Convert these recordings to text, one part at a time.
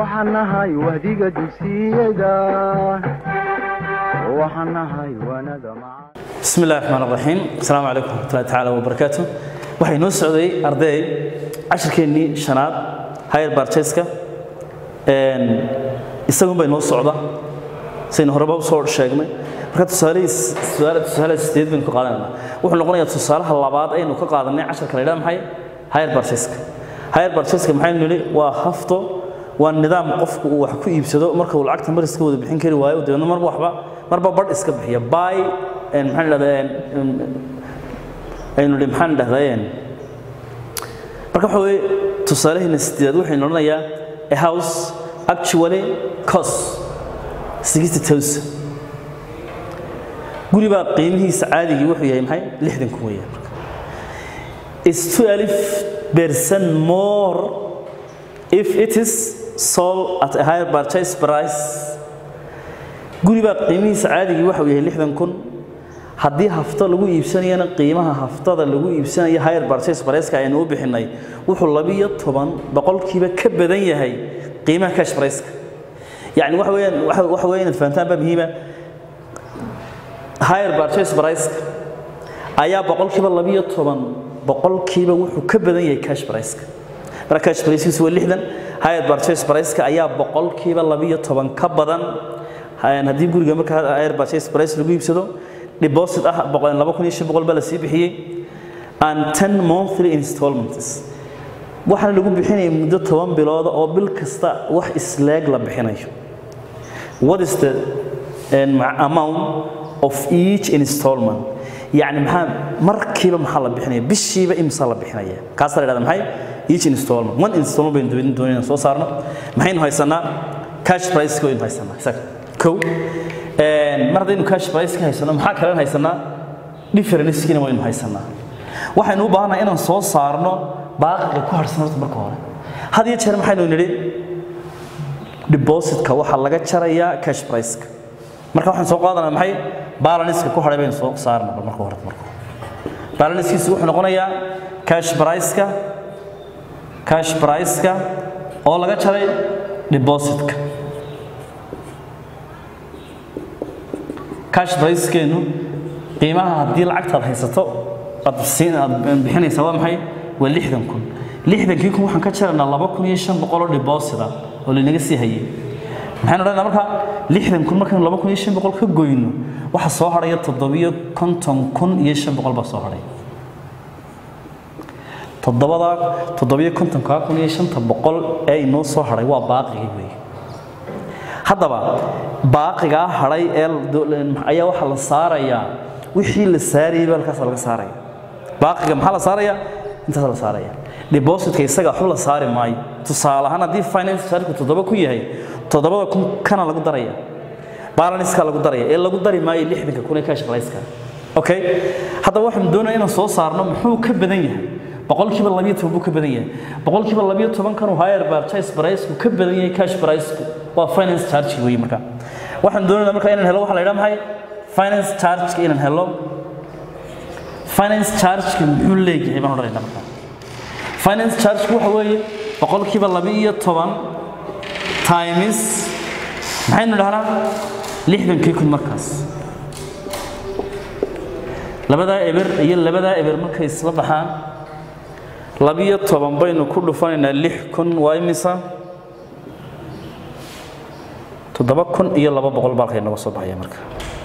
waxaan nahay wahdiga dugsiyada waxaan nahay wanada macaan بسم الله الرحمن الرحيم السلام عليكم ورحمة الله تعالى وبركاته waxay noo socday arday cashirkeennii shanaad higher purchase-ka een isagun bay noo socda saynu horeba usoo sheegnay marka tusaalihii tusaale tusaale sideed baynu ka qaadanayna wuxuu noqonayaa tusaalaha labaad aynu ka qaadanay casharka la yidhaha maxay higher purchase-ka higher purchase-ka maxaynu nidhi waa hafto waa nidaam qofku uu wax ku iibsado marka uu lacagta mar iska wada bixin kari waayo dabeedna marba waxba marba badh iska bixiya buy and maxaan idhahdaa aynu nidhi maxaan idhahdaa marka waxa weeye tusaalaheena sideedaad waxaynu odhanayaa a house actually cost sixty thousand guri baa qiimihiisa caadigii wuxuu yahay maxay lixdan kun weeyaan marka is twelve percent more if it is sold at a higher purchase price guri baa qiimihiisa caadigii waxuu yahay lixdan kun haddii hafto lagu iibsanayana qiimaha haftada lagu iibsanayo higher purchase price-ka aynu u bixinay wuxuu labiyo toban boqolkiiba ka badan yahay qiimaha cash price-ka yacni waxa weeyaan waxa waxa weeye inaad fahantaan baa muhiima higher purchase price-ka ayaa boqolkiiba labiyo toban boqolkiiba wuxuu ka badan yahay cash price-ka marka cash price-kiisu waa lixdan higher purchase price-ka ayaa boqolkiiba labiyo toban ka badan haddii guriga marka higher purchase price lagu iibsado deposit ah laba kun iyo shan boqol baa la sii bixiyey and ten monthly installments waxaana lagu bixinaya muddo toban bilooda oo bil kasta wax isleeg la bixinayo what is the amount of each installment يعني maxaa markiiba maxaa la bixinaya bishiiba imsa la bixinaya kaas la yiraahdo maxay each installment one installment baynu doonayna doonayna soo saarno maxaynu haysanaa cash price ko aynu haysanaa isaga kow mar haddaynu cash price ka haysano maxaa kale haysanaa differencekina waynu haysanaa waxaynu u baahannahay inaan soo saarno baaqiga ku harsan horta marka hore had iyo jeer maxaynu nidhi depositka waxaa laga jarayaa cash price-ka marka waxaan soo qaadanaa maxay balanska ku hadhay baynu soo saarna marka hore marka balanskiisu wuxuu noqonayaa cash price-ka cash price-ka oo laga jaray depositka cash price-keenu qiimaha haddii lacagtaad haysato aad siin aad bixinaysaa waa maxay waa lixdan kun lixdankii kun waxaan ka jaraynaa laba kun iyo shan boqol oo deposit ah oo lanaga sii hayay maxaynu odhanaynaa marka lixdan kun markaynu laba kun iyo shan boqol ka goyno waxa soo hadhaya toddobiyo konton kun iyo shan boqol baa soo hadhay toddobadaa toddobiyo kontonkaa kun iyo shanta boqol ee inoo soo hadhay waa baaqigii weeye haddaba baaqigaa hadhay ee ayaa waxaa la saarayaa wixii la saarayay baa halkaas laga saaraya baaqiga maxaa la saarayaa intaas la saaraya depositka isaga waxba la saari maayo tusaale ahaan haddii finance charge toddoba ku yahay toddobada kun kana lagu daraya balanska lagu daraya ee lagu dari maayo lixdanka kun ee cash price-ka okay haddaba waxaan doonaya inaan soo saarno muxuu ka badan yahay boqolkiiba labiyo toban buu ka badan yahay boqolkiiba labiyo toban kan higher purchase price-ku ka badan yahay cash price-ku waa finance charge weeye marka waxaan doonaynaa marka inaan helo waxa la yidhaha maxay finance charge-ka inaan helo finance charge-ka muxuu leeyahay baan odhanaynaa marka finance charge-ku waxa weeye boqolkiiba labiyo toban times maxaynu dhahnaa lixdankii kun markaas labadaa eber iyo labadaa eber markay isla baxaan labiyo toban baynu ku dhufanaynaa lix kun waa imisa toddoba kun iyo laba boqol baalkay nooga soo baxaya marka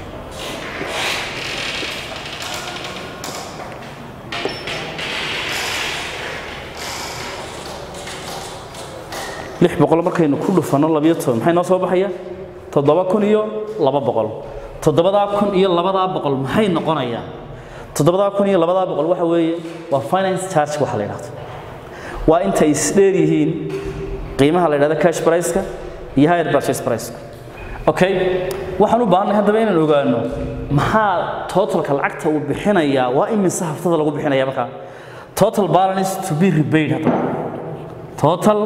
lix boqol markaynu ku dhufanno labiyo toban maxay noo soo baxaya toddoba kun iyo laba boqol toddobadaa kun iyo labadaa boqol maxay noqonayaan toddobadaa kun iyo labadaa boqol waxa weeye waa finance charge waxa la yidhahdo waa intay isdheer yihiin qiimaha la yidhahdo cash price-ka iyo higher purchase price-ka okay waxaan u baahanay haddaba inaan ogaano maxaa totalka lacagta uu bixinayaa waa imise haftada lagu bixinaya markaa total balance to be repaid haddaba total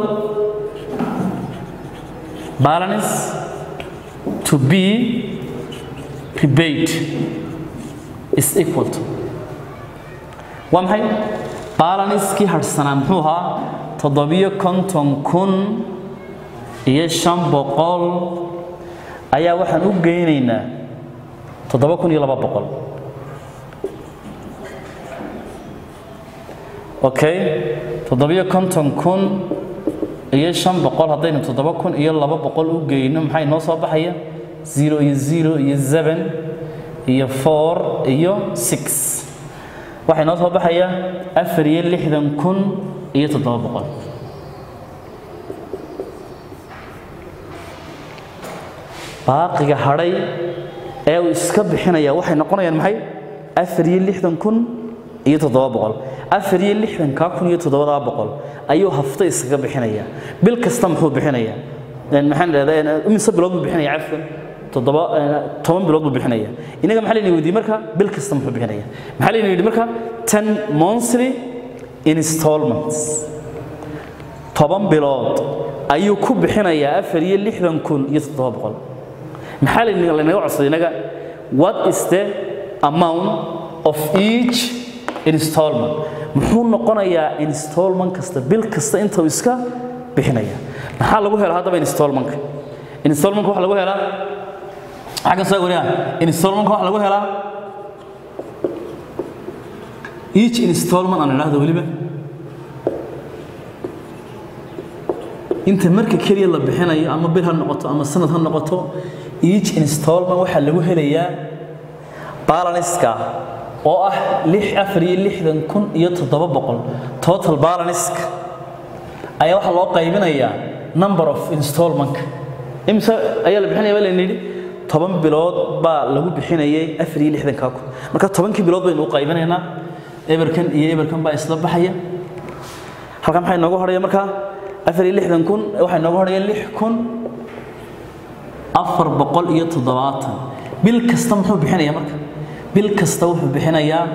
balance to be repaid is equal to waa maxay balanskii harhsanaa muxuu ahaa toddobiyo konton kun iyo shan boqol ayaa waxaan u geynaynaa toddoba kun iyo laba boqol okay toddobiyo konton kun iyo shan boqol haddaynu toddoba kun iyo laba boqol u geyno maxay noo soo baxaya zero iyo zero iyo seven iyo four iyo six waxay noo soo baxaya afar iyo lixdan kun iyo toddoba boqol baaqiga hadhay ee uu iska bixinaya waxay noqonayaan maxay afar iyo lixdan kun iyo toddoba boqol afar iyo lixdankaa kun iyo toddobadaa boqol ayuu hafto iskaga bixinaya bil kasta muxuu bixinaya maxaan idhahdaa imise bilood buu bixinaya cafwan toddoba toban bilood buu bixinaya inaga maxaa layna weydiiyey marka bil kasta muxuu bixinaya maxaa layna yidhi marka ten monthly installments toban bilood ayuu ku bixinayaa afar iyo lixdan kun iyo toddoba boqol maxaa laynaga codsaday inaga what is the amount of each installment muxuu noqonayaa installment kasta bil kasta inta uu iska bixinaya maxaa lagu helaa haddaba installmentka installmentka waxa lagu helaa xaggan soo wariyaa installmentka waxa lagu helaa each installment aan idhaahdo weliba inta marka keliya la bixinayo ama bil ha noqoto ama sanad ha noqoto each installment waxaa lagu helayaa balanska oo ah lix afar iyo lixdan kun iyo toddoba boqol total balanska ayaa waxaa loo qaybinayaa number of installmentka imise ayaa la bixinaya baa layna yidhi toban bilood baa lagu bixinayay afar iyo lixdankaa kun marka tobankii bilood baynu u qaybinaynaa eberkan iyo eberkan baa isla baxaya halkan maxaa inoogu horaya markaa afar iyo lixdan kun waxaa inoogu horaya lix kun afar boqol iyo toddobaatan bil kasta muxuu bixinayaa marka bil kasta wuxuu bixinayaa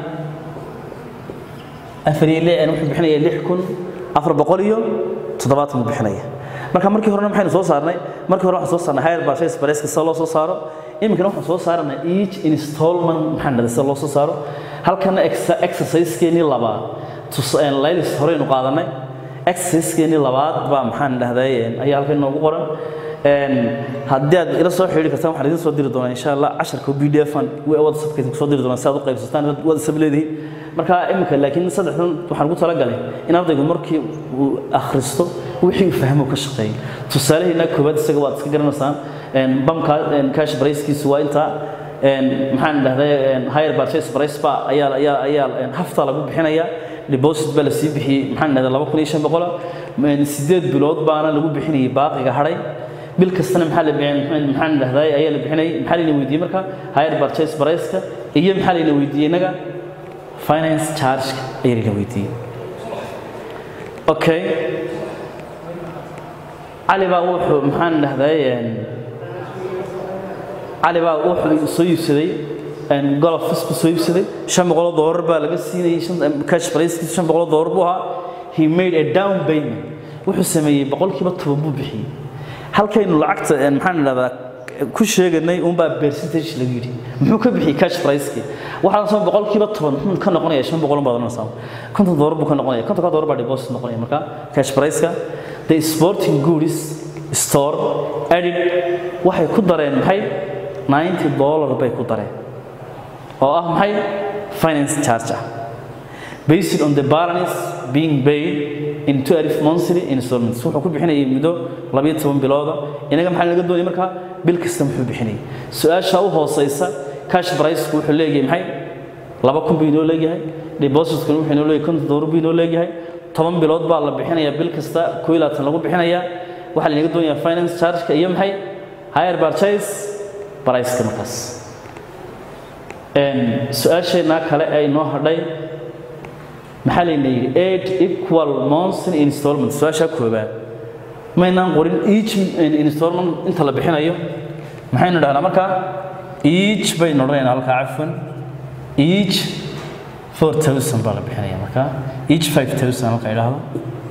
afar iyo lix wuxuu bixinayaa lix kun afar boqol iyo toddobaatan buu bixinaya marka markii horena maxaynu soo saarnay markii hore waxaan soo saarnay higher purchase price sida loo soo saaro iminkana waxaan soo saaranay each installment maxaan dhahday sida loo soo saaro halkana exercise-keenii labaad laylis horeynu qaadanay exercise-keenii labaad baa maxaan dhahday ayaa halkan inoogu qoran haddii aad ila soo xidhiiri kartaan waxaan idin soo diri doonaa insha allah casharka b d f an whatsappka idinku soo diri doonaa si aad u qaybsataan whatsapp leedihiin marka iminka laakiin saddexdan waxaan ugu talagalay in ardaygu markii uu akhristo wixii uu fahmo ka shaqeeyo tusaalaheena koowaad isaga waad iska garanaysaan bamka cash pricekiisu waa intaa maxaan dhahday higher purchase price ba ayaa ayaa ayaa hafta lagu bixinayaa deposit baa la sii bixiyey maxaan dhahday laba kun iyo shan boqola sideed bilood baana lagu bixinayay baaqiga hadhay bil kastana maxaa la bixin maxaan dhahday ayaa la bixinay maxaa layna weydiiyey marka higher purchase price-ka iyo maxaa layna weydiiyey inaga finance charge-ka ayaa layna weydiiyey okay cali baa wuxuu maxaan dhahday cali baa wuxuu soo iibsaday golof fisku soo iibsaday shan boqoloo doolar baa laga siinayay cash pricekiisu shan boqoloo doolar buu ahaa he made a down payment wuxuu sameeyey boqolkiiba toban buu bixiyey halkaynu lacagta maxaan idhahdaa ku sheeganay unbaa percentage lagu yidhi muxuu ka bixiyey cash pricekii waxaa soo boqolkiiba toban muxuu ka noqonaya shan boqol baad oranaysaa konton doolar buu ka noqonaya kontonka doolar baa deposit noqonaya marka cash priceka the sporting goods store added waxay ku dareen maxay 90 dollar bay ku dareen oo ah maxay finance charge ah based on the balance being paid in 12 monthly installments wuxuu ku bixinayay muddo 12 bilooda inaga maxaa laga doonay markaa bil kasta muxuu bixinayay su-aasha u hooseysa cash price wuxuu leeyahay maxay laba kun buu inoo leeyahay depositkuna wuxuu inoo leeyahay konton doolar buu inoo leeyahay toban bilood baa la bixinayaa bil kasta koo iyo labaatan lagu bixinayaa waxaa lanaga doonayaa finance charge-ka iyo maxay higher purchase price-ka markaas su-aasheenaa kale ee inoo hadhay maxaa layna yidhi eight equal monthly installment su-aashaa koobaad maynaan qorin each installment inta la bixinayo maxaynu dhahnaa markaa each baynu odhanaynaa halkaa cafwan each four thousand baa la bixinaya markaa each five thousand halka idhaahdo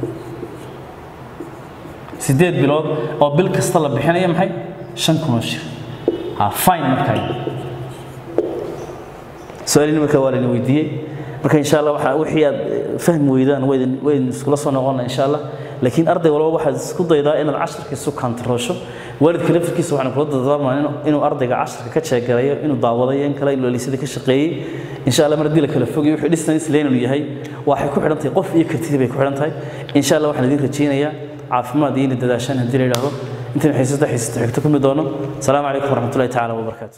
sideed bilood oo bil kasta la bixinaya maxay shan kun oo shir ha fine markaa su-aalini markaa waa layna weydiiyey marka insha allah waxaa wixii aad fahmi weydaan waydin waydin iskula soo noqona insha allah laakiin arday walba waxaad isku daydaa inaad casharkiisu kantaroosho waalidka laftirkiisa waxaan kula dadaamaa inuu ardayga casharka ka jeegarayo inuu daawadayo in kale inuu liisada ka shaqeeyey insha allah mar haddii la kala fogayo wuxuu distance lane inuu yahay waxay ku xidhan tahay qof iyo kartidii bay ku xidhan tahay insha allah waxaan idin rajaynayaa caafimaad iyo inay dadaashaan haddii la yidhaahdo intaan xiisada xiisata xigto ku mid doono asalaamu calaykum waraxmatullahi tacaala wabarakaatu